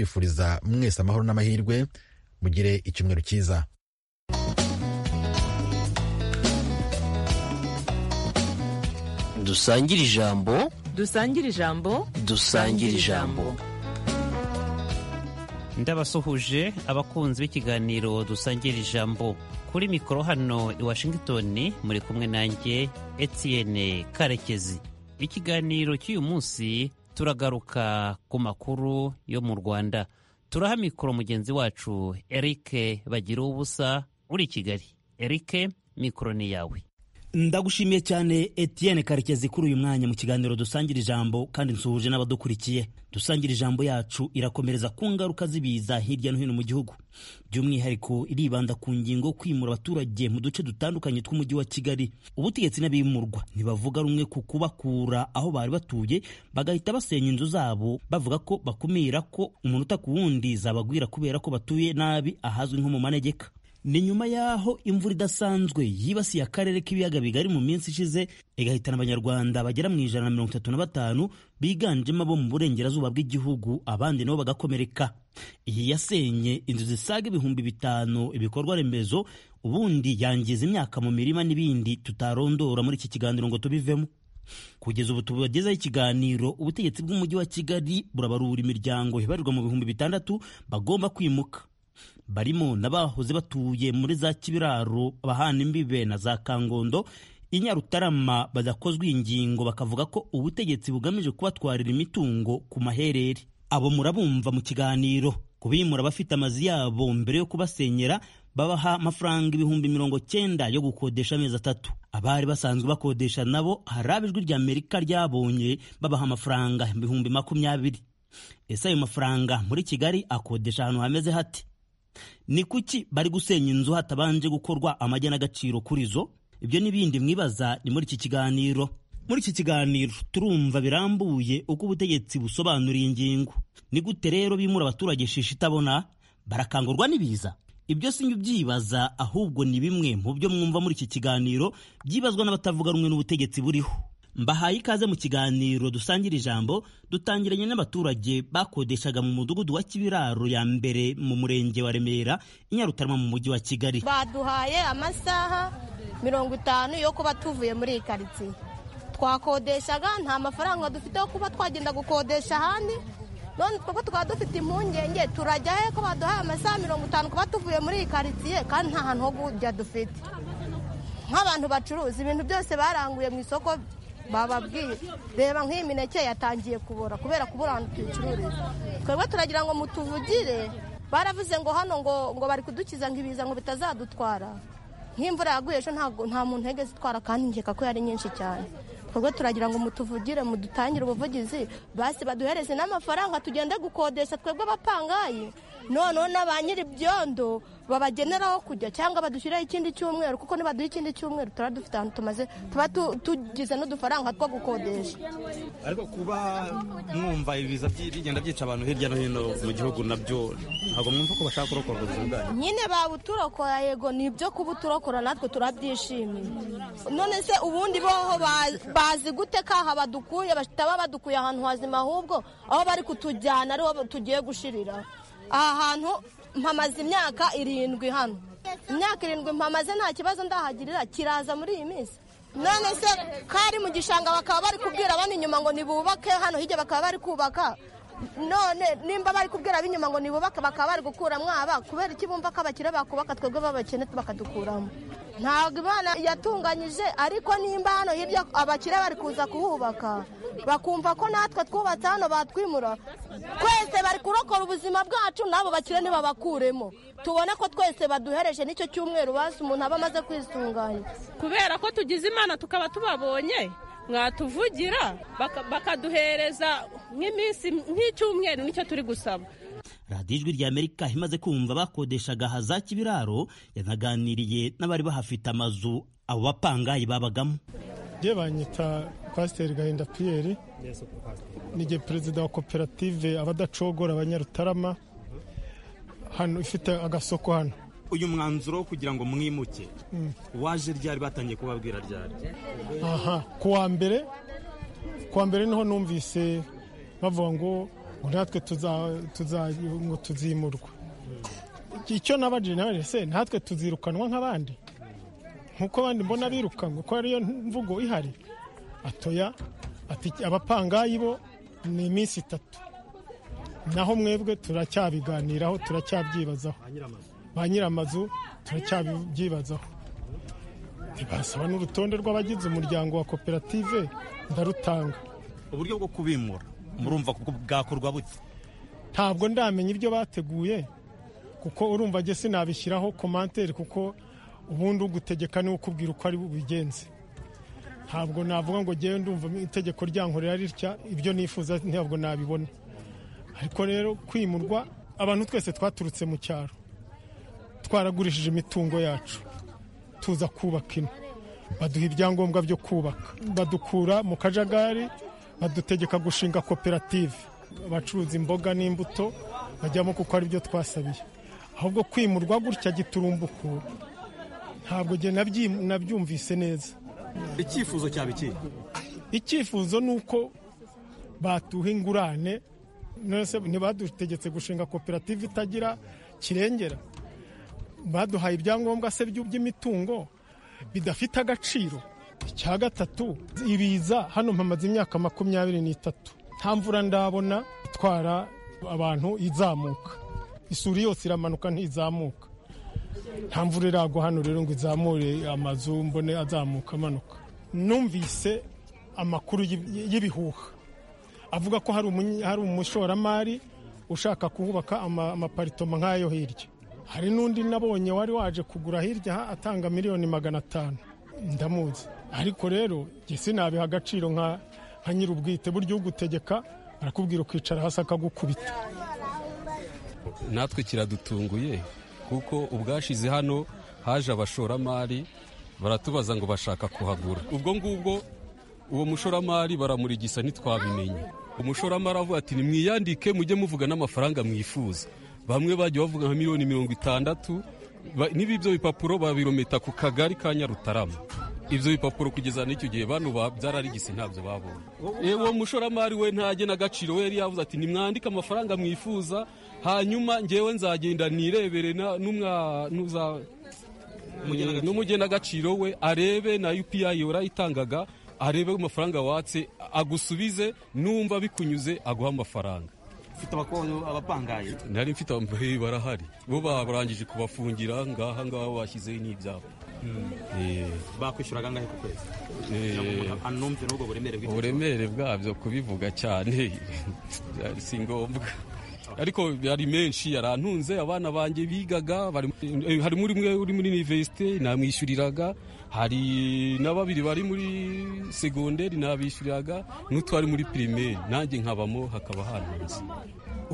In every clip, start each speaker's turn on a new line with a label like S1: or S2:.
S1: tubifuriza mwese amahoro n'amahirwe mugire icyumweru cyiza
S2: dusangire ijambo
S3: dusangire ijambo
S2: dusangire ijambo
S4: ndabasuhuje abakunzi b'ikiganiro dusangira ijambo kuri mikoro hano i washington muri kumwe nanjye etienne karekezi ikiganiro cy'uyu munsi turagaruka ku makuru yo mu rwanda turaha mikoro mugenzi wacu eric bagira ubusa uri i kigali eric mikoro ni yawe
S5: ndagushimiye cyane etienne karekezi kuri uyu mwanya mu kiganiro dusangira ijambo kandi nsuhuje n'abadukurikiye dusangira ijambo yacu irakomereza ku ngaruka z'ibiza hirya no hino mu gihugu by'umwihariko iribanda ku ngingo kwimura abaturage mu duce dutandukanye tw'umujyi wa kigali ubutegetsi n'abimurwa ntibavuga rumwe ku kubakura aho bari batuye bagahita basenya inzu zabo bavuga ko bakumira ko umunota ku wundi zabagwira kubera ko batuye nabi ahazwi nko mu manegeka ni nyuma y'aho imvura idasanzwe yibasiye akarere k'ibiyaga bigari mu minsi ishize igahitana abanyarwanda bagera mu ijana na mirongo itatu na batanu biganjemo abo mu burengerazuba bw'igihugu abandi nabo bagakomereka iyi yasenye inzu zisaga ibihumbi bitanu ibikorwa remezo ubundi yangiza imyaka mu mirima n'ibindi tutarondora muri iki kiganiro ngo tubivemo kugeza ubu tubagezaho ikiganiro ubutegetsi bw'umujyi wa kigali burabarura imiryango ibarirwa mu bihumbi bitandatu bagomba kwimuka barimo n'abahoze batuye muri za kibiraro abahana imbibe na za kangondo i nyarutarama badakozwe ingingo bakavuga ko ubutegetsi bugamije kubatwarira imitungo ku maherere abo murabumva mu kiganiro kubimura abafite amazu yabo mbere yo kubasenyera babaha amafaranga ibihumbi mirongo cyenda yo gukodesha amezi atatu abari basanzwe bakodesha nabo hari abijwi rya amerika ryabonye babaha amafaranga ibihumbi makumyabiri ese ayo mafaranga muri kigali akodesha ahantu hameze hati ni kuki bari gusenya inzu hatabanje gukorwa amajyana agaciro kuri zo ibyo n'ibindi mwibaza ni muri iki kiganiro muri iki kiganiro turumva birambuye uko ubutegetsi busobanura iyi ngingo ni gute rero bimura abaturage shishi itabona barakangurwa n'ibiza ibyo si byibaza ahubwo ni bimwe mu byo mwumva muri iki kiganiro byibazwa n'abatavuga rumwe n'ubutegetsi buriho mbahaye ikaze mu kiganiro dusangira ijambo dutangiranye n'abaturage bakodeshaga mu mudugudu wa kibiraro ya mbere mu murenge wa remera inyarutarama mu mujyi wa kigali
S6: baduhaye amasaha mirongo itanu yo kuba tuvuye muri iyi karitsiye twakodeshaga nta mafaranga dufite yo kuba twagenda gukodesha ahandi none twebwe tukaba dufite impungenge turajya he ko baduhaye amasaha mirongo itanu kuba tuvuye muri iyi karitsiye kandi nta hantu ho kujya dufite nk'abantu bacuruza ibintu byose baranguye mu isoko bababwiye reba nk'iyi mineke yatangiye kubora kubera kubura ahantu tuyicururiza twebwe turagira ngo mutuvugire baravuze ngo hano ngo ngo bari kudukiza ngo ibiza ngo bitazadutwara nk'imvura yaguye ejo ntabwo nta muntu yageze itwara kandi nkeka ko yari nyinshi cyane twebwe turagira ngo mutuvugire mudutangire ubuvugizi basi baduhereze n'amafaranga tugende gukodesha twebwe abapangayi noneho na ba nyir'ibyondo babagenera aho kujya cyangwa badushyiraho ikindi cyumweru kuko nibaduha ikindi cyumweru tuba dufite ahantu tumaze tuba tugize n'udufaranga two gukodesha
S7: ariko kuba mwumva ibiza bigenda byica abantu hirya no hino mu gihugu nabyo ntabwo mwumva ko bashaka kurokorwa ubuzima bwanyu
S6: nyine babuturokora yego ni ibyo kuba uturokora natwe turabyishimiye none se ubundi boho bazi gute kaha badukuye bataba badukuye ahantu hazima ahubwo aho bari kutujyana ariho tugiye gushirira aha hantu mpamaze imyaka irindwi hano imyaka irindwi mpamaze nta kibazo ndahagirira kiraza muri iyi minsi none se kari mu gishanga bakaba bari kubwira abana inyuma ngo nibubake hano hirya bakaba bari kubaka none nimba bari kubwira ab'inyuma ngo nibubake bakaba bari gukuramo aba kubera iki bumva ko abakire bakubaka twebwe b'abakene bakadukuramo ntabwo imana yatunganyije ariko nimba hano hirya abakire bari kuza kuhubaka bakumva ko natwe twubatse hano batwimura twese bari kurokora ubuzima bwacu n'abo bakire ntibabakuremo tubona ko twese baduhereje n'icyo cyumweru basi umuntu aba amaze kwisunganya
S8: kubera ko tugize imana tukaba tubabonye mwatuvugira bakaduhereza nk'iminsi nk'icyumweru nicyo turi gusaba
S5: radiyo ijwi rya amerika imaze kumva bakodeshaga ahaza kibiraro yanaganiriye n'abari bahafite amazu abo bapangayi babagamo
S9: njye banyita pasiteri gahinda piyeri ni perezida wa koperative abadacogora abanyarutarama hano ifite agasoko hano
S7: uyu mwanzuro wo kugira ngo mwimuke waje ryari batangiye kubabwira ryari
S9: aha ku wa mbere ku wa mbere niho numvise bavuga ngo ngo natwe tuza- tuza- ngo tuzimurwa icyo nabajije nawe se natwe tuzirukanwa nk'abandi nk'uko abandi mbona birukanwa ko ariyo mvugo ihari atoya ati abapangayi bo ni iminsi itatu naho mwebwe turacyabiganiraho turacyabyibazaho ba nyir'amazu turacyabyibazaho ntibasaba n'urutonde rw'abagize umuryango wa koperative ndarutanga
S7: uburyo bwo kubimura murumva ko bwakorwa bute
S9: ntabwo ndamenya ibyo bateguye kuko urumva njye sinabishyiraho komantere kuko ubundi ugutegeka niwe ukubwira uko ari bubigenze ntabwo navuga ngo njyewe ndumva itegeko ryankorera ritya ibyo nifuza ntabwo nabibona ariko rero kwimurwa abantu twese twaturutse mu cyaro twaragurishije imitungo yacu tuza kubaka ino baduha ibyangombwa byo kubaka badukura mu kajagari badutegeka gushinga koperative abacuruza imboga n'imbuto bajyamo kuko ari byo twasabiye ahubwo kwimurwa gutya giturumbuku ntabwo njye nabyi- nabyumvise neza
S7: icyifuzo cyaba iki
S9: icyifuzo ni uko batuha ingurane nonese ntibadutegetse gushinga koperative itagira kirengera baduhaye ibyangombwa se byu- by'imitungo bidafite agaciro icya gatatu ibiza hano mpamaze imyaka makumyabiri n'itatu nta mvura ndabona itwara abantu izamuka isuri yose iramanuka ntizamuka nta mvura iragwa hano rero ngo izamure amazu mbone azamuka amanuka numvise amakuru y'i- y'ibihuha avuga ko hari umunye- hari umushoramari ushaka kuhubaka ama- amaparitoma nk'ayo hirya hari n'undi nabonye wari waje kugura hirya aha atanga miliyoni magana atanu ndamuzi ariko rero njye sinabiha agaciro nka nka nyir'ubwite burya ugutegeka arakubwira ukicara hasi akagukubita
S3: natwe kiradutunguye kuko ubwashize hano haje abashoramari baratubaza ngo bashaka kuhagura ubwo ngubwo uwo mushoramari baramurigisa ntitwabimenye umushoramari avuga ati nimwiyandike mujye muvuga n'amafaranga mwifuza bamwe bagiye bavuga nka miliyoni mirongo itandatu Ba- niba ibyo bipapuro babirometa ku kagari ka nyarutarama ibyo bipapuro kugeza n'icyo gihe bano ba- byararigise ntabyo babonye Eh, uwo mushoramari we ntajye n'agaciro we yari yavuze ati nimwandike amafaranga mwifuza hanyuma ngewe nzagenda nirebere na- n'umwa n'uza Eh, n'umugenagaciro we arebe na upi warayitangaga arebe amafaranga watse agusubize numva bikunyuze aguha amafaranga
S7: ufite abako- abapangaye
S3: nari mfite ambaye barahari bo barangije kubafungira ngaha ngaha bashyizeho n'ibyapa Eh,
S7: bakwishyura angahe ku kwezi
S3: eh,
S7: Kugira ngo umuntu anumve n'ubwo buremere bw'icyo
S3: uburemere bwabyo kubivuga cyane byari si ngombwa ariko yari menshi yarantunze abana banjye bigaga bari- eh, harimo uri umwe uri muri universite namwishyuriraga hari na babiri bari muri segonderi nabishyuriraga n'utwari muri pirimeri nanjye nkabamo hakaba hantunze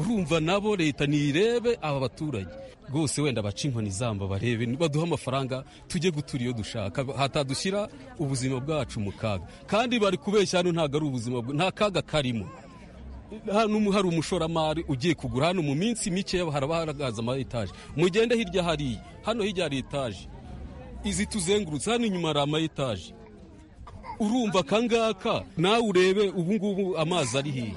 S3: urumva nabo leta nirebe aba baturage rwose wenda baca inkoni zamba barebe baduhe amafaranga tujye gutura iyo dushaka hatadushyira ubuzima bwacu mu kaga kandi bari kubeshya hano ntabwo ari ubuzima bw- nta kaga karimo hano hari umushoramari ugiye kugura hano mu minsi mike haraba haragaza ama etaje mugende hirya hariya hano hirya hari etaje izi tuzengurutse hano inyuma hari ama etaje urumva akangaka nawe urebe ubungubu amazi ari hiya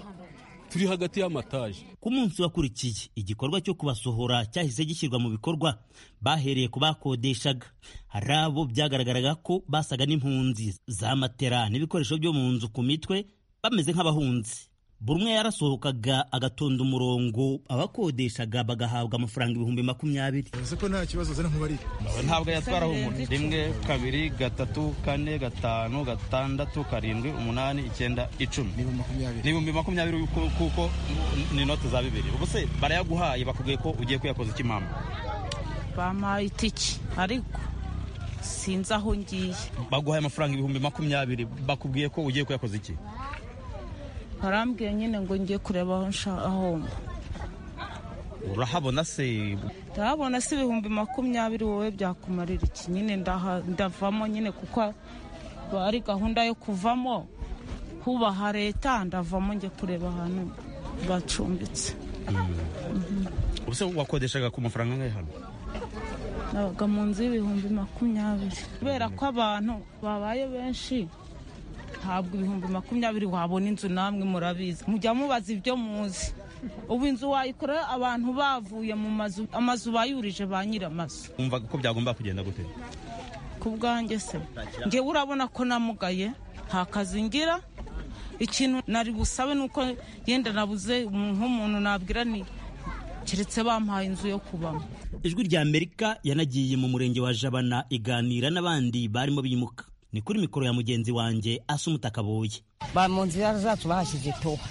S3: turi hagati y'amataje
S5: ku munsi wakurikiye igikorwa cyo kubasohora cyahise gishyirwa mu bikorwa bahereye ku bakodeshaga hari abo byagaragaraga ko basaga n'impunzi za matera n'ibikoresho byo mu nzu ku mitwe bameze nk'abahunzi buri umwe yarasohokaga agatonda umurongo abakodeshaga bagahabwa amafaranga ibihumbi makumyabiri
S10: uzi ko nta kibazo zari nkubarire
S7: ntabwo yatwaraho umuntu rimwe kabiri gatatu kane gatanu gatandatu karindwi umunani icyenda icumi
S10: ni makumyabiri
S7: ni ibihumbi makumyabiri ku- kuko ni inote za bibiri ubwo se barayaguhaye bakubwiye ko ugiye kuyakoza iki mama
S11: bampaye itiki ariko sinzi aho ngiye
S7: baguhaye amafaranga ibihumbi makumyabiri bakubwiye ko ugiye kuyakoza iki
S11: barambwiye nyine ngo ngiye kureba aho nshaka aho mba
S7: urahabona se
S11: ndabona si ibihumbi makumyabiri wowe byakumarira iki nyine ndaha- ndavamo nyine kuko ari gahunda yo kuvamo hubaha leta ndavamo njye kureba ahantu bacumbitse
S7: ubuse wakodeshaga ku mafaranga angahe hano
S11: nabaga mu nzu y'ibihumbi makumyabiri kubera ko abantu babaye benshi ntabwo ibihumbi makumyabiri wabona inzu namwe murabizi mujya mubaza ibyo muzi ubu inzu wayikora abantu bavuye mu mazu amazu bayurije ba nyir'amazu
S7: wumvaga ko byagomba kugenda gute
S11: ku bwanjye se ngewe urabona ko namugaye nta kazi ngira ikintu nari busabe ni uko yenda nabuze nk'umuntu nabwira ni keretse bampaye inzu yo kubamo
S5: ijwi rya amerika yanagiye mu murenge wa jabana iganira n'abandi barimo bimuka ni kuri mikoro ya mugenzi wanjye asa umutaka buye
S10: ba mu nzira zacu bahashyize toha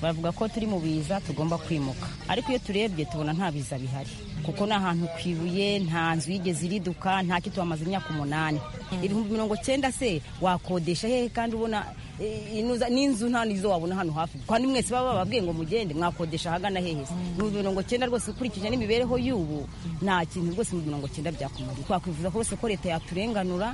S10: bavuga ko turi mu biza tugomba kwimuka ariko iyo turebye tubona nta biza bihari kuko ni ahantu ku ibuye nta nzu yigeze iriduka nta cyo tuhamaze imyaka umunani ibihumbi mirongo cyenda se wakodesha hehe kandi ubona eh, inuza- n'inzu nta nizo wabona hano hafi kandi mwese baba bababwiye ngo mugende mwakodesha ahagana hehe se ibihumbi mirongo cyenda rwose ukurikije n'imibereho y'ubu nta kintu rwose ibihumbi mirongo cyenda byakumariye twakwifuza ko rwose ko leta yaturenganura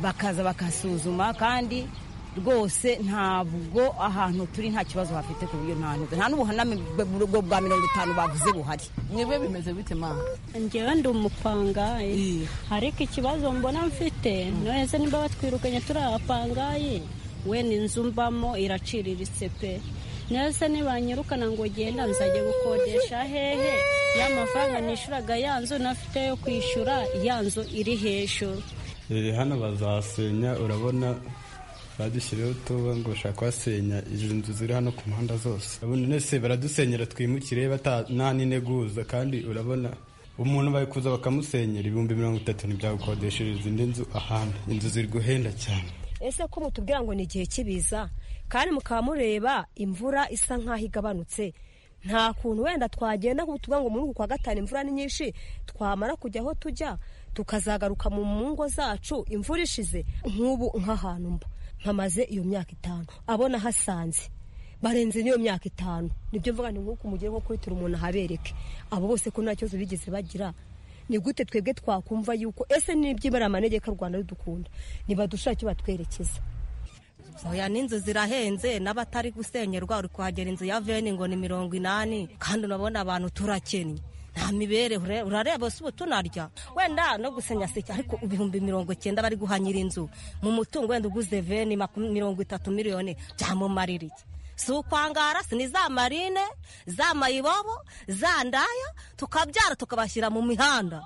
S10: bakaza bakasuzuma kandi rwose ntabwo ahantu turi nta kibazo hafite ku buryo nta ntuza nta n'ubuhaname bw- bw- bwa mirongo itanu bavuze buhari
S12: mwebwe bimeze bite ma
S13: njyewe ndi umupangayi ariko ikibazo mbona mfite noheze niba batwirukanye turi abapangayi we ni inzu mbamo iraciriritse pe noheze nibanyirukana ngo genda nzajya gukodesha hehe ya mafaranga nishuraga ya nzu nafite yo kwishyura ya nzu iri hejuru
S14: Eh, hano bazasenya urabona badushyiriyeho tuba ngo bashaka kuhasenya izi nzu ziri hano ku muhanda zose urabona nese baradusenyera twimukire bata- nta n'integuza kandi urabona umuntu bari kuza bakamusenyera ibihumbi mirongo itatu ntibyagukodeshereza indi nzu ahandi inzu ziri guhenda cyane
S15: ese ko mutubwira ngo ni igihe cy'ibiza kandi mukaba mureba imvura isa nk'aho igabanutse nta kuntu wenda twagenda nk'ubu tuvuga ngo muri uku kwa gatanu imvura ni nyinshi twamara kujya aho tujya tukazagaruka mu ngo zacu imvura ishize nk'ubu nk'ahantu mba mpamaze iyo myaka itanu abona hasanze barenze n'iyo myaka itanu nibyo mvuga ni nk'uko umugire nko kuri turi umuntu ahabereke abo bose ko nta kibazo bigeze bagira ni gute twebwe twakumva yuko ese n'ibyibara amanegeka rwanda rudukunda nibadushake icyo batwerekeza
S16: oya n'inzu zirahenze n'abatari gusenyerwa uri kuhagera inzu ya veni ngo ni mirongo inani kandi unabona abantu turakennye nta mibereho ure- urareba si ubu tunarya wenda no gusenya sike ariko ibihumbi mirongo icyenda bari guha nyir'inzu mu mutungo wenda uguze veni makum- mirongo itatu miliyoni byamumarira iki si ukwangara si ni za marine za mayibobo za ndaya tukabyara tukabashyira mu mihanda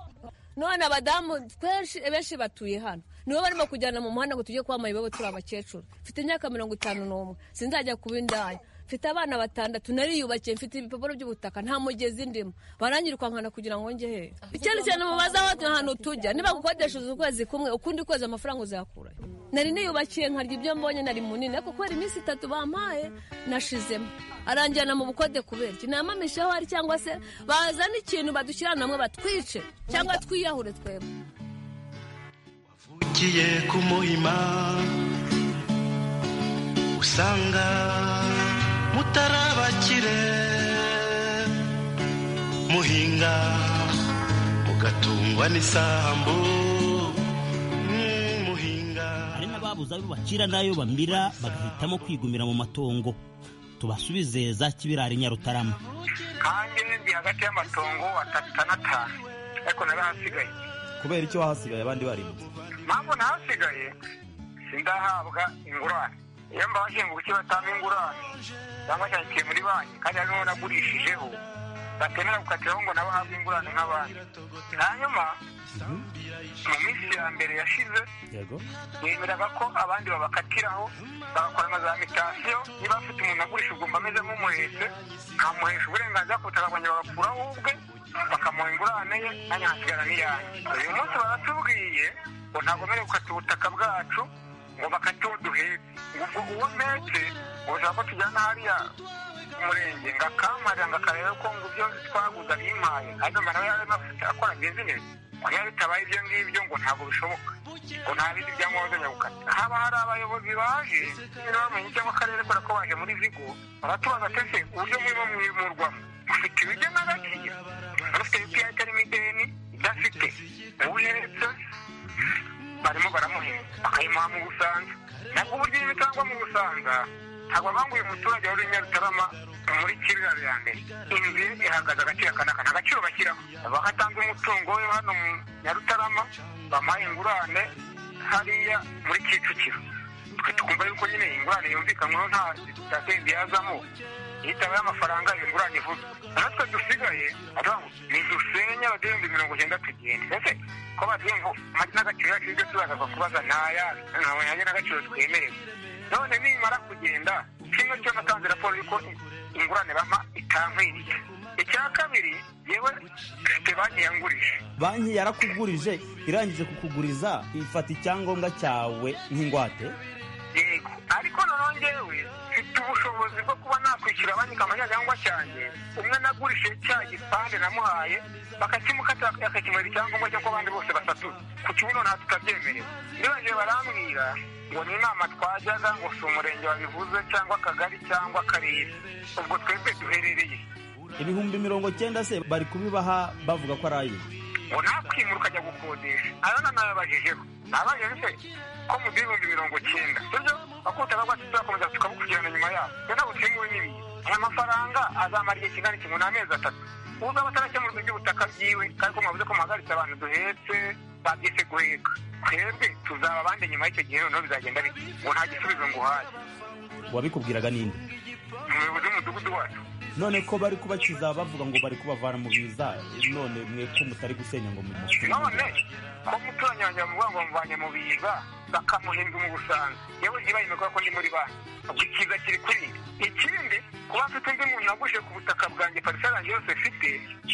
S17: none abadamu benshi benshi batuye hano nibo barimo kujyana mu muhanda ngo tujye kwamara ibibazo turi abakecuru mfite imyaka mirongo itanu n'umwe sinzajya kuba indaya mfite abana batandatu nariyubakiye mfite ibipapuro by'ubutaka nta mugezi ndimo barangiruka nkana kugira ngo njye hehe ikindi kintu mubaza aho ahantu tujya niba gukodesheje ukwezi kumwe ukundi kwezi amafaranga uzakura nari niyubakiye nkarya ibyo mbonye nari munini ariko kubera iminsi itatu bampaye nashizemo aranjyana mu bukode kubera iki namamisheho hari cyangwa se bazana ikintu badushyirana namwe batwice cyangwa twiyahure twebwe
S18: ugiye kumuhima usanga mutarabakire muhinga mugatungwa n'isambu Mm, muhinga
S5: hari n'ababuze ayo bakira n'ayo bamira bagahitamo kwigumira mu matongo tubasubize za kibirari nyarutarama
S19: hanjye ndi hagati y'amatongo atatu n'atanu ariko narahasigaye
S7: kubera icyo wahasigaye abandi barimutse
S19: mpamvu nahasigaye sindahabwa ingurane iyo mbabajije ngo kuki batanga ingurane cyangwa cyandikiye muri banki kandi hari n'uwo nagurishijeho batemera gukatiraho ngo nabo bahabwe ingurane nk'abandi hanyuma mu minsi ya mbere yashize
S7: yego
S19: bemeraga ko abandi babakatiraho bagakorana za mitasiyo niba afite umuntu agurisha ugomba ameze nk'umuhetse nkamuhesha uburenganzira ku butaka bwanjye bagakuraho ubwe bakamuha ingurane ye nanjye nkasigara n'iyanjye uyu munsi baratubwiye ngo ntabwo mbere gukata ubutaka bwacu ngo bakate uwo duhetse ubwo uwo mpetse ngo ushaka ko tujyana hariya ku murenge ngo akamarira ngo akareba ko ngo ibyo twaguze abimpaye ariko mbona nawe yarimo afite akora bizinesi ngo niba bitabaye ibyo ngibyo ngo ntabwo bishoboka ngo nta bindi byangombwa byo gukata haba hari abayobozi baje niba bamenye cyangwa akarere kubera ko baje muri vigo baratubaza tese uburyo murimo mwimurwamo mufite ibiryo n'agaciro mufite ibipira itarimo ideni idafite uwihetse barimo baramuhinga bakayimuha mu busanza nabwo uburyo iyo bitangwa mu busanza ntabwo banga uyu muturage wari nyarutarama muri kirira ya mbere inzu ye ihagaze agaciro aka n'aka nta gaciro bashyiraho bagatanze umutungo we hano mu nyarutarama bamuhaye ingurane hariya muri kicukiro twe tukumva yuko nyine ingurane yumvikanwaho nta sitasiyo yazamo yitaweho amafaranga ingurane ivuga natwe dusigaye aravuga ngo ni dusenye abaderendi mirongo icyenda tugenda ese ko batubwira ngo amagi n'agaciro yacu ibyo tuzagaza kubaza ntaya ntabwo yanjye n'agaciro twemerewe none nimara kugenda kimwe cyo natanze raporo y'uko ingurane bampa itankwiriye icya kabiri yewe mfite banki yangurije
S5: banki yarakugurije irangije kukuguriza ifata icyangombwa cyawe nk'ingwate
S19: yego ariko noneho ngewe mfite ubushobozi bwo kuba nakwishyura banki amanyagangwa cyanjye umwe nagurishije cya gipande namuhaye bakakimukata akakimara icyangombwa cy'uko abandi bose batatu ku kibuno nta tutabyemerewe nibagiye barambwira ngo ni inama twajyaga ngo si umurenge wabivuze cyangwa akagari cyangwa akarere ubwo twebwe duherereye
S5: ibihumbi mirongo cyenda se bari kubibaha bavuga ko ari ayo
S19: ngo nakwimura ukajya gukodesha ayo nanayabajijeho nabajije se ko mu bihumbi mirongo cyenda sibyo bakutaga rwose tuzakomeza tukabukurikirana nyuma yabo rero ntabwo twimuwe n'ibihe aya mafaranga azamara igihe kingana iki ngo ni amezi atatu ubwo aba atarakemurwa iby'ubutaka byiwe kandi ko mwavuze ko muhagaritse abantu duhetse babyise guheka twebwe tuzaba abandi nyuma y'icyo gihe noneho bizagenda bite ngo nta gisubizo nguhaye
S5: wabikubwiraga ninde
S19: umuyobozi w'umudugudu wacu
S5: none ko bari kubakiza bavuga ngo bari kubavana mu biza none mwe ko mutari gusenya ngo mumusibe
S19: none ko umuturanyi wanjye bamuvuga ngo bamuvanye mu biza bakamuhinga mu busanzwe yewe ntibaye imikora ko ndi muri banki ubwo ikiza kiri kuri njye ikindi kuba mfite undi muntu naguje ku butaka bwanjye parisera yanjye yose mfite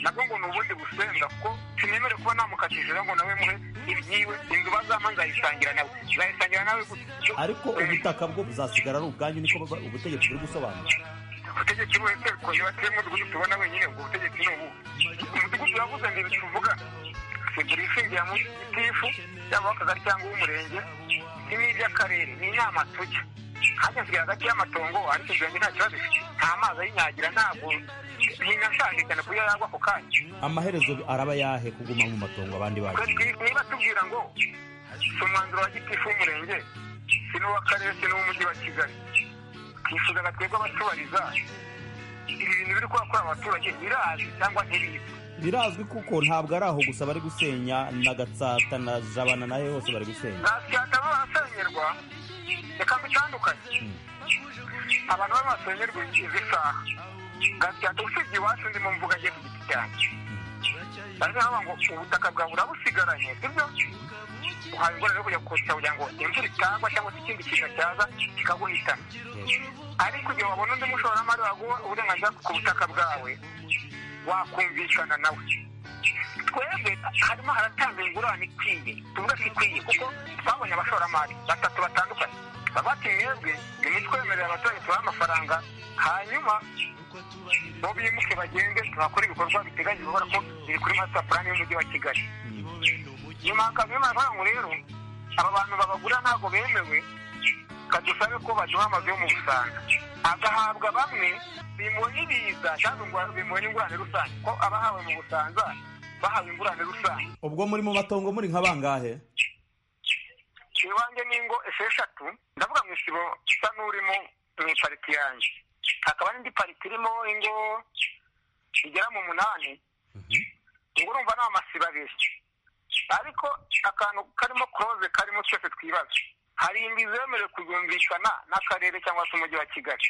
S19: nabwo ngo ni ubundi busenda kuko sinemere kuba namukatishije ngo nawe muhe ibyiwe inzu bazampa nzayisangira nawe nzayisangira nawe gutyo
S5: ariko ubutaka bwo buzasigara ari ubwanyu niko baba- ubutegetsi buri gusobanura
S19: ubutegetsi wese kongera batuyemo umudugudu tubona wenyine ubwo butegetsi ni ubu umudugudu yavuze ngo ibi tuvuga kugira ishingiye mu gitifu yaba uw'akagari cyangwa uw'umurenge ni n'iby'akarere ni inama tujya hajya nsigaye hagati y'amatongo ariko inzu yanjye nta kibazo ifite nta mazi ayinyagira ntabwo ntinashaje cyane kuburyo yagwa ako kanya
S5: amaherezo araba yahe kuguma mu matongo abandi bacu
S19: Twebwe niba tubwira ngo si umwanzuro wa gitifu w'umurenge si n'uw'akarere si n'uw'umujyi wa kigali twifuzaga twebwe abatubariza ibi bintu biri kuba kuri abaturage birazi cyangwa ntibizi
S5: birazwi kuko ntabwo ari aho gusa bari gusenya na gatsata na jabana na he hose bari gusenya
S19: ntabyataba barasengerwa reka mbitandukanye abantu baba basengerwa izi saha gatsata usibye iwacu ndimo mvuga njye ku giti cyanjye bariho bavuga ngo ubutaka bwawe urabusigaranye sibyo uhawe ingorane yo kujya kuwushyira kugira ngo imvura itagwa cyangwa se ikindi kintu cyaza kikaguhitana ariko igihe wabona undi mushoramari waguha uburenganzira ku butaka bwawe wakumvikana nawe twebwe harimo haratanga ingurane ikwiye tuvuga ko ikwiye kuko twabonye abashoramari batatu batandukanye baba bati mwebwe nimitwemerera abaturage tubahe amafaranga hanyuma bo bimuke bagende tugakora ibikorwa biteganyije ubona ko biri kuri masita purani y'umujyi wa kigali nyuma hakaza amafaranga ngo rero aba bantu babagura ntabwo bemewe kadusabe ko baduha amazu yo mu busanga agahabwa bamwe bimuwe n'ibiza cyangwa ingwa- bimuwe n'ingurane rusange ko abahawe mu busanza bahawe ingurane rusange
S5: ubwo muri mu matongo muri nka bangahe
S19: iwanjye ni ingo esheshatu ndavuga mu isibo isa n'urimo mu ipariti yanjye hakaba n'indi pariti irimo ingo igera mu munani ubwo urumva ni amasibo abiri ariko akantu karimo koroze karimo twese twibaza hari imbi zemerewe kuyumvikana n'akarere cyangwa se umujyi wa kigali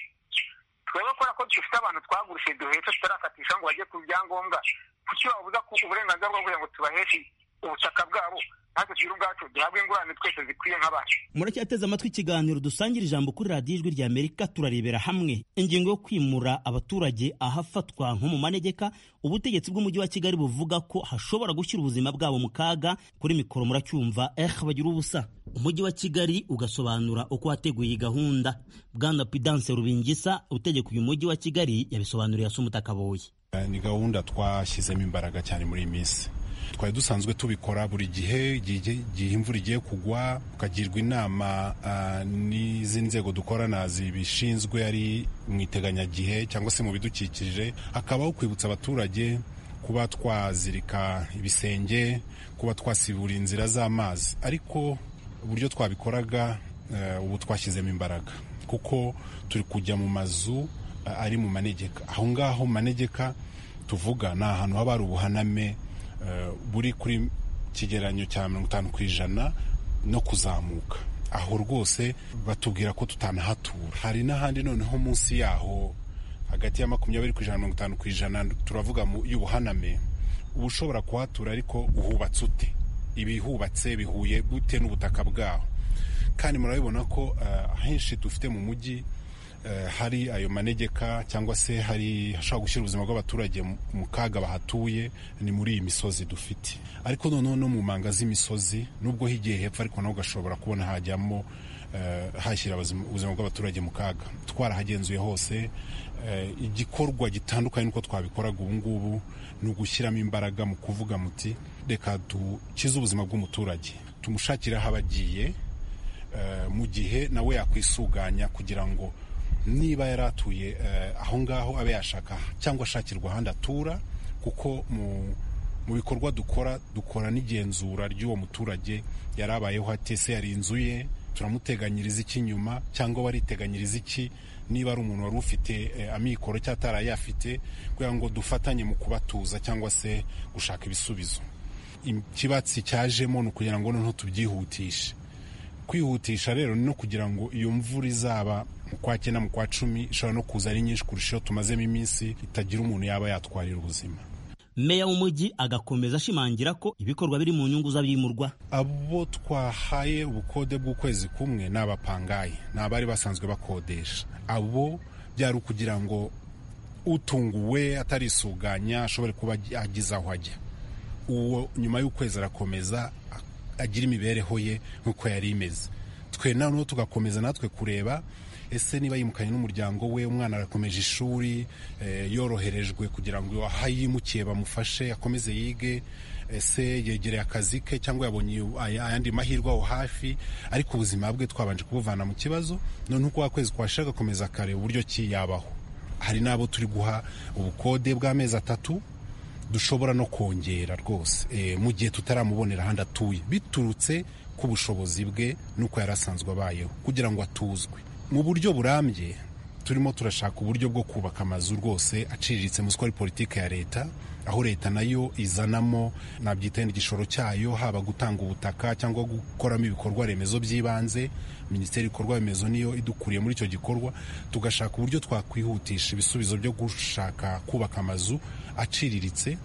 S19: twebwe kubera ko dufite abantu twagurishije duhetse tutarakatisha ngo bajye ku byangombwa kuki babuza ku uburenganzira bwo kugira ngo tubaheshe ubutaka bwabo natwe tugire ubwacu duhabwe ingurane twese zikwiye nk'abacu
S5: muracyateze amatwi ikiganiro dusangira ijambo kuri radiyo ijwi rya amerika turarebera hamwe ingingo yo kwimura abaturage ahafatwa nko mu manegeka ubutegetsi bw'umujyi wa kigali buvuga ko hashobora gushyira ubuzima bwabo mu kaga kuri mikoro muracyumva eh bagira ubusa umujyi wa kigali ugasobanura uko wateguye iyi gahunda bwana pidanse rubingisa utegeka uyu mujyi wa kigali yabisobanuriye asumuta kaboye
S12: Eh, ni gahunda twashyizemo imbaraga cyane muri iyi minsi twari dusanzwe tubikora buri gihe igihe igihe imvura igiye kugwa ukagirwa inama ah, n'izi nzego dukorana zibishinzwe ari mu iteganyagihe cyangwa se mu bidukikije hakabaho kwibutsa abaturage kuba twazirika ibisenge kuba twasibura inzira z'amazi ariko uburyo twabikoraga eh, ubu twashyizemo imbaraga kuko turi kujya mu mazu eh, ari mu manegeka aho ngaho mu manegeka tuvuga ni ahantu haba hari ubuhaname eh, buri kuri kigereranyo cya mirongo itanu ku ijana no kuzamuka aho rwose batubwira ko tutanahatura hari n'ahandi noneho munsi yaho hagati ya makumyabiri ku ijana na mirongo itanu ku ijana turavuga mu y'ubuhaname uba ushobora kuhatura ariko uhubatse ute ibihubatse bihuye bute n'ubutaka bwaho kandi murabibona ko ah, ahenshi dufite mu mujyi eh, hari ayo manegeka cyangwa se hari hashobora gushyira ubuzima bw'abaturage mu- mu kaga bahatuye ni muri iyi misozi dufite ariko noneho no mu manga z'imisozi nubwo higiye hepfo ariko naho ugashobora kubona hajyamo eh, hashyira abazima- ubuzima bw'abaturage mu kaga twarahagenzuye hose eh, igikorwa gitandukanye n'uko twabikoraga ubu ngubu ni ugushyiramo imbaraga mu kuvuga muti reka dukize ubuzima bw'umuturage tumushakire aho aba agiye eh, mu gihe nawe yakwisuganya kugira ngo niba yari atuye eh, aho ngaho abe yashaka cyangwa ashakirwa ahandi atura kuko mu mu bikorwa dukora dukora n'igenzura ry'uwo muturage yari abayeho ate se yari inzu ye turamuteganyiriza iki nyuma cyangwa bariteganyiriza iki niba ari umuntu wari ufite eh, amikoro cyangwa atarayafite kugira ngo dufatanye mu kubatuza cyangwa se gushaka ibisubizo ikibatsi cyajemo ni ukugira ngo noneho tubyihutishe kwihutisha rero ni no kugira ngo iyo mvura izaba mu kwa cyenda mu kwa cumi ishobora no kuza ari nyinshi kurusha iyo tumazemo iminsi itagira umuntu yaba yatwarira ubuzima
S5: meya w'umujyi agakomeza ashimangira ko ibikorwa biri mu nyungu z'abimurwa
S12: abo twahaye ubukode bw'ukwezi kumwe ni abapangayi ni abari basanzwe bakodesha abo byari ukugira ngo utunguwe atarisuganya ashobore kuba ageze aho ajya uwo nyuma y'ukwezi arakomeza agira imibereho ye nk'uko yari imeze twe noneho tugakomeza natwe kureba ese niba yimukanye n'umuryango we umwana arakomeje ishuri eh, yoroherejwe kugira ngo aho yimukiye bamufashe akomeze yige ese yegereye akazi ke cyangwa yabonye iyo- aya- ayandi mahirwe aho hafi ariko ubuzima bwe twabanje kubuvana mu kibazo noneho uko wakwezi kwashira agakomeza akareba uburyo ki yabaho hari n'abo turi guha ubukode bw'amezi atatu dushobora no kongera rwose eh, mu gihe tutaramubonera ahandi atuye biturutse ku bushobozi bwe n'uko yari asanzwe abayeho kugira ngo atuzwe mu buryo burambye turimo turashaka uburyo bwo kubaka amazu rwose aciriritse musiko ari politiki ya leta aho leta nayo izanamo nabyita yenda igishoro cyayo haba gutanga ubutaka cyangwa gukoramo ibikorwa remezo by'ibanze minisiteri y'ibikorwa remezo niyo idukuriye muri icyo gikorwa tugashaka uburyo twakwihutisha ibisubizo byo gushaka kubaka amazu aciriritse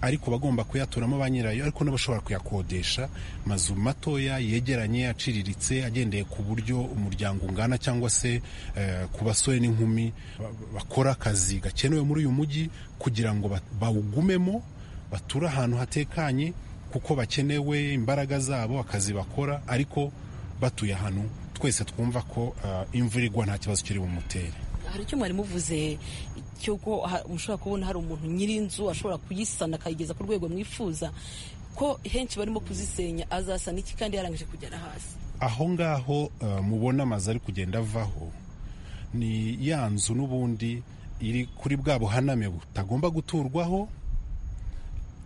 S12: ariko bagomba kuyaturamo ba nyirayo ariko n'abashobora kuyakodesha amazu matoya yegeranye aciriritse agendeye ku buryo umuryango ungana cyangwa se eh, ku basore n'inkumi ba- bakora akazi gakenewe muri uyu mujyi kugira ngo ba- bawugumemo bature ahantu hatekanye kuko bakenewe imbaraga zabo akazi bakora ariko batuye ahantu twese twumva ko eh, imvura igwa nta kibazo kiri bumutere
S20: hari icyo mwari muvuze cy'uko ha- mushobora kubona hari umuntu nyir'inzu ashobora kuyisana akayigeza ku rwego mwifuza ko henshi barimo kuzisenya azasana iki kandi yarangije kugera hasi
S12: aho ngaho eh, mubona amazu ari kugenda avaho ni ya nzu n'ubundi iri kuri bwa buhaname butagomba guturwaho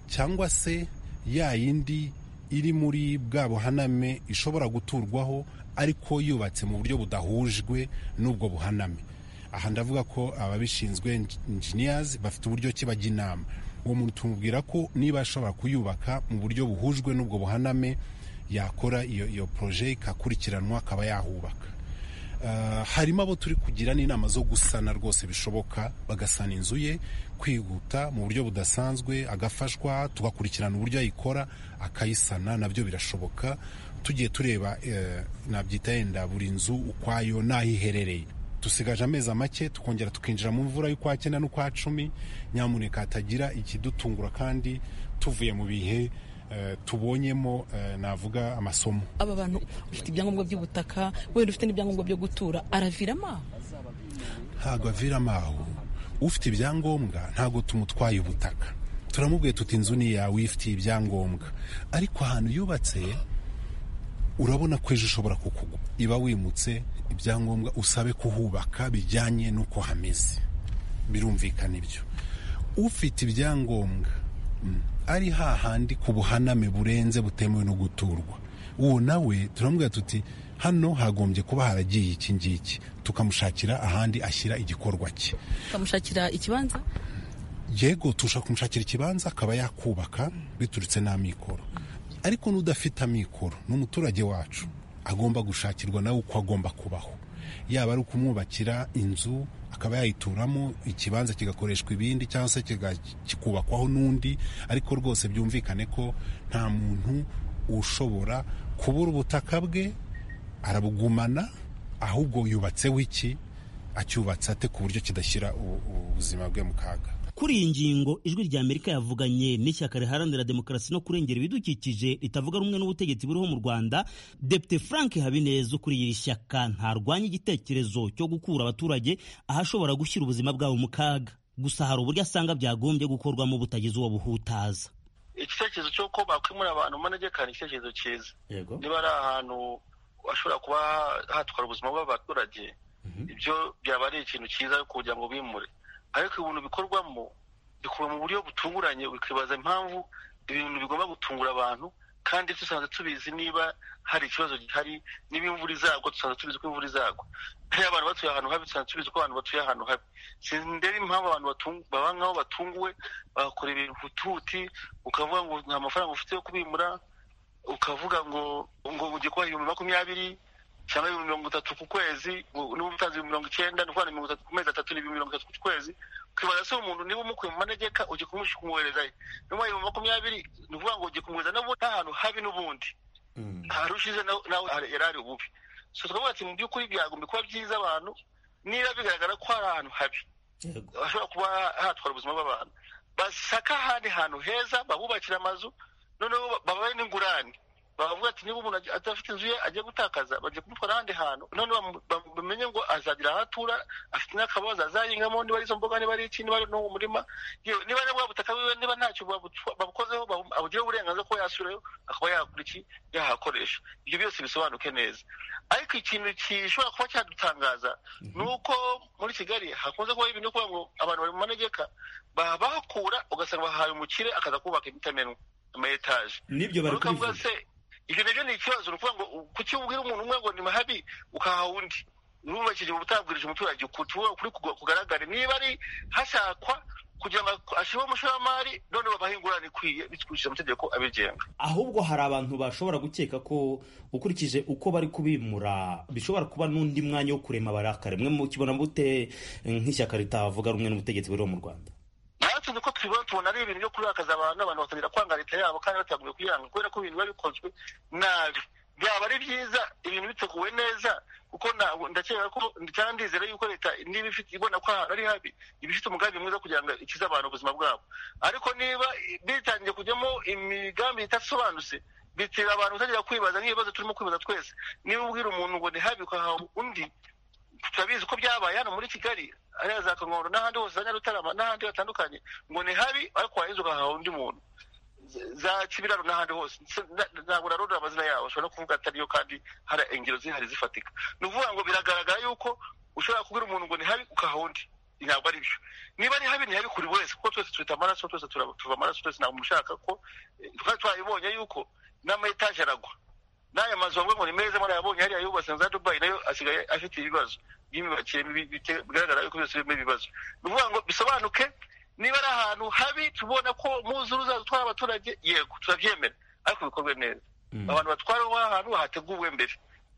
S12: cyangwa se ya yindi iri muri bwa buhaname ishobora guturwaho ariko yubatse mu buryo budahujwe n'ubwo buhaname aha ndavuga ko ababishinzwe engineers bafite uburyo ki bajya inama uwo muntu tumubwira ko niba ashobora kuyubaka mu buryo buhujwe n'ubwo buhaname yakora iyo iyo projet ikakurikiranwa akaba yahubaka Uh, harimo abo turi kugira n'inama zo gusana rwose bishoboka bagasana inzu ye kwihuta mu buryo budasanzwe agafashwa tugakurikirana uburyo ayikora akayisana nabyo birashoboka tugiye tureba eh, nabyita yenda buri nzu ukwayo n'aho iherereye dusigaje amezi make tukongera tukinjira mu mvura y'ukwa cyenda n'ukwa cumi nyamuneka hatagira ikidutungura kandi tuvuye mu bihe eh, tubonyemo eh, navuga amasomo
S20: aba bantu ufite ibyangombwa by'ubutaka wenda ufite n'ibyangombwa byo gutura araviramo aho
S12: ntabwo aviramo aho ufite ibyangombwa ntabwo tumutwaye ubutaka turamubwiye tuti inzu ni yawe ifitiye ibyangombwa ariko ahantu yubatse urabona ko ejo ushobora kukugwa iba wimutse ibyangombwa usabe kuhubaka bijyanye n'uko hameze birumvikana ibyo ufite ibyangombwa mm, ari hahandi ku buhaname burenze butemewe no guturwa uwo nawe turamubwira tuti hano hagombye kuba haragiye iki ngiki tukamushakira ahandi ashyira igikorwa cye
S20: ukamushakira ikibanza
S12: yego turashaka kumushakira ikibanza akaba yakubaka biturutse n'amikoro ariko n'udafite amikoro ni umuturage wacu agomba gushakirwa nawe uko agomba kubaho yaba ari ukumwubakira inzu akaba yayituramo ikibanza kigakoreshwa ibindi cyangwa se kiga- kikubakwaho n'undi ariko rwose byumvikane ko nta muntu ushobora kubura ubutaka bwe arabugumana ahubwo yubatseho iki acyubatse ate ku buryo kidashyira u- ubuzima bwe mu kaga
S5: kuri iyi ngingo ijwi rya amerika yavuganye n'ishyaka riharanira demokarasi no kurengera ibidukikije ritavuga rumwe n'ubutegetsi buriho mu rwanda depite frank habineza ukuriye iri shyaka ntarwanya igitekerezo cyo gukura abaturage ahashobora gushyira ubuzima bwabo mu kaga gusa hari uburyo asanga byagombye gukorwamo butagize uwo buhutaza
S13: igitekerezo cy'uko bakwimura abantu manegeka ni igitekerezo cyiza
S5: yego
S13: niba ari ahantu hashobora kuba hatwara ubuzima bw'abaturage ibyo byaba ari ikintu cyiza kugira ngo bimure ariko ibintu bikorwamo bikorwa mu buryo butunguranye ukibaza impamvu ibintu bigomba gutungura abantu kandi dusanzwe tubizi niba hari ikibazo gihari niba imvura izagwa dusanzwe tubizi ko imvura izagwa iyo abantu batuye ahantu habi dusanzwe tubizi ko abantu batuye ahantu habi sindeba impamvu abantu batungu- baba nk'aho batunguwe bagakora ibintu hutuhuti ukavuga ngo nta mafaranga ufite yo kubimura ukavuga ngo ngo ugiye kubaha ibihumbi makumyabiri cyangwa ibihumbi mirongo itatu ku kwezi ngo- niba umutanze ibihumbi mirongo icyenda ni ukuvuga ni mirongo itatu ku mezi atatu ni ibihumbi mirongo itatu ku kwezi ukibaza se umuntu niba umukuye mu manegeka ugiye kumusha kumwoherezayo niba ibihumbi makumyabiri ni ukuvuga ngo ugiye kumwohereza n'ubundi ahantu habi n'ubundi hari ushize nawe nawe hari- yari ari ububi so tukavuga ati mu by'ukuri byagomba kuba byiza abantu niba bigaragara ko hari ahantu habi hashobora kuba hatwara ubuzima bw'abantu basaka ahandi hantu heza babubakira amazu noneho ba- babahe n'ingurane bavuga ati niba umuntu aj- adafite inzu ye agiye gutakaza bajya kumutwara ahandi hantu noneho bamu- bamu- bamenye ngo azagira aho atura afite n'akabazo azahingamo niba ari izo mboga niba ari iki niba ari n'uwo murima yewe niba ari bwa butaka wiwe niba ntacyo babu- babukozeho babu- abugireho uburenganzira kuba yasubirayo akaba yakora iki yahakoresha ibyo byose bisobanuke neza ariko ikintu gishobora kuba cyadutangaza ni uko muri kigali hakunze kubaho ibintu kuvuga ngo abantu bari mu manegeka babahakura ugasanga bahaye umukire akaza kubaka ibitamenwa ama etaje
S5: N'ibyo bari
S13: Uruka avuga
S5: kubivuga.
S13: se ibyo nabyo ni ikibazo ni ukuvuga ngo u- kuki ubwira umuntu umwe ngo ni mahabi ukaha undi nubakije utabwirije umuturage ukuri ukuri kuga- kugaragare niba ari hashakwa kugira ngo ashyire umushoramari none babaha ingurane ikwiye bikurikije amategeko abigenga
S5: ahubwo hari abantu bashobora gukeka ko ukurikije uko bari kubimura bishobora kuba n'undi mwanya wo kurema abarakare mwe mukibona bute nk'ishyaka ritavuga rumwe n'ubutegetsi buriho mu rwanda
S13: natwe niko tubibona tubona ari ibintu byo kurakaza abantu abantu batangira kwanga leta yabo kandi batagombye kuyiranga kubera ko ibintu biba bikozwe nabi byaba ari byiza ibintu biteguwe neza kuko ntabwo- ndakeka ko cyangwa ndizera yuko leta niba ifite ibona ko ahantu ari habi iba ifite umugambi mwiza kugira ngo ikize abantu ubuzima bwabo ariko niba bitangiye kujyamo imigambi idasobanutse bitera abantu gutangira kwibaza nk'ibibazo turimo kwibaza twese niba ubwira umuntu ngo ni habi ukahaha undi turabizi ko byabaye hano muri kigali ariya za kangondo n'ahandi hose za nyarutarama n'ahandi hatandukanye ngo ni habi ariko warinze ugahaha undi muntu Z- za kibiraro n'ahandi hose Se- na- ntabwo narondora amazina yabo ushobora no kuvuga atariyo kandi hari ingero zihari zifatika ni ukuvuga ngo biragaragara yuko ushobora kubwira umuntu ngo ni habi ukahaha undi ntabwo ari byo niba ari habi ni habi kuri buri wese kuko twese twita amaraso twese turaba- tuva amaraso twese ntabwo umuntu ushaka ko eh, twari twabibonye yuko n'ama etaje aragwa n'aya mazu bavuga ngo ni meza murayabonye hariya yubatse na za dubayi nayo asigaye afite ibibazo by'imyubakire mibi bite- bigaragara yuko byose birimo ibibazo ni ukuvuga ngo bisobanuke niba ari ahantu habi tubona ko muzuru uzatwara abaturage yego turabyemera ariko bikorwe neza abantu batwara aho ahantu hateguwe mbere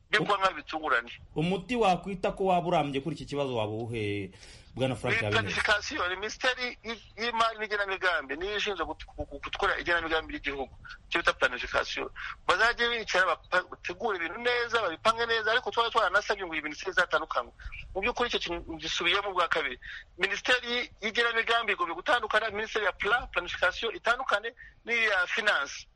S13: byo kuba nk'aho bitunguranye
S5: umuti wakwita ko waba urambye kuri iki kibazo waba uwuhe bwana frank habineza
S13: planification ni minisiteri y- y'imari n'igenamigambi niyo ishinzwe gut- gu- gu- gutwara igenamigambi ry'igihugu icyo bita planification bazajye bicara bapa- bategure ibintu neza babipange neza ariko twaba twaranasabye ngo iyi minisiteri izatandukanywe mu by'ukuri icyo kintu gisubiyemo ubwa kabiri minisiteri y'igenamigambi igomba gutandukana minisiteri ya plan planification itandukane n'iya finance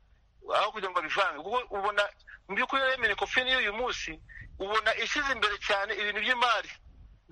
S13: aho kugira ngo bivange kuko ubona mu by'ukuri rero minecofin y'uyu munsi ubona ishyize imbere cyane ibintu by'imari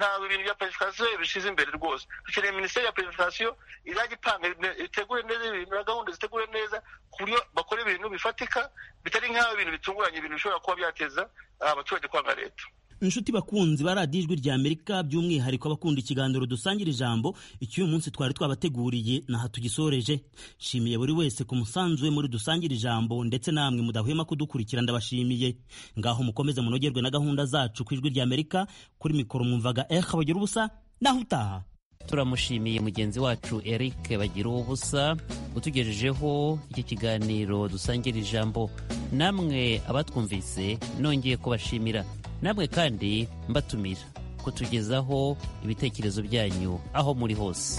S13: ntabwo ibintu bya planification bishyize imbere rwose dukeneye minisiteri ya planification izajya ipanga ibintu- itegure neza ibintu na gahunda zitegure neza ku buryo bakora ibintu bifatika bitari nk'aho ibintu bitunguranye ibintu bishobora kuba byateza ah, abaturage kwanga leta
S5: inshuti bakunzi baradiye ijwi rya amerika by'umwihariko abakunda ikiganiro dusangira ijambo icy'uyu munsi twari twabateguriye naha tugisoreje nshimiye buri wese ku musanzu we muri dusangira ijambo ndetse namwe mudahwema kudukurikira ndabashimiye ngaho mukomeze munogerwe na gahunda zacu ku ijwi rya amerika kuri mikoro mwumvaga eha bagira ubusa naho utaha
S4: turamushimiye mugenzi wacu eric bagira ubusa utugejejeho iki kiganiro dusangira ijambo namwe abatwumvise nongeye kubashimira namwe kandi mbatumira kutugezaho ibitekerezo byanyu aho muri hose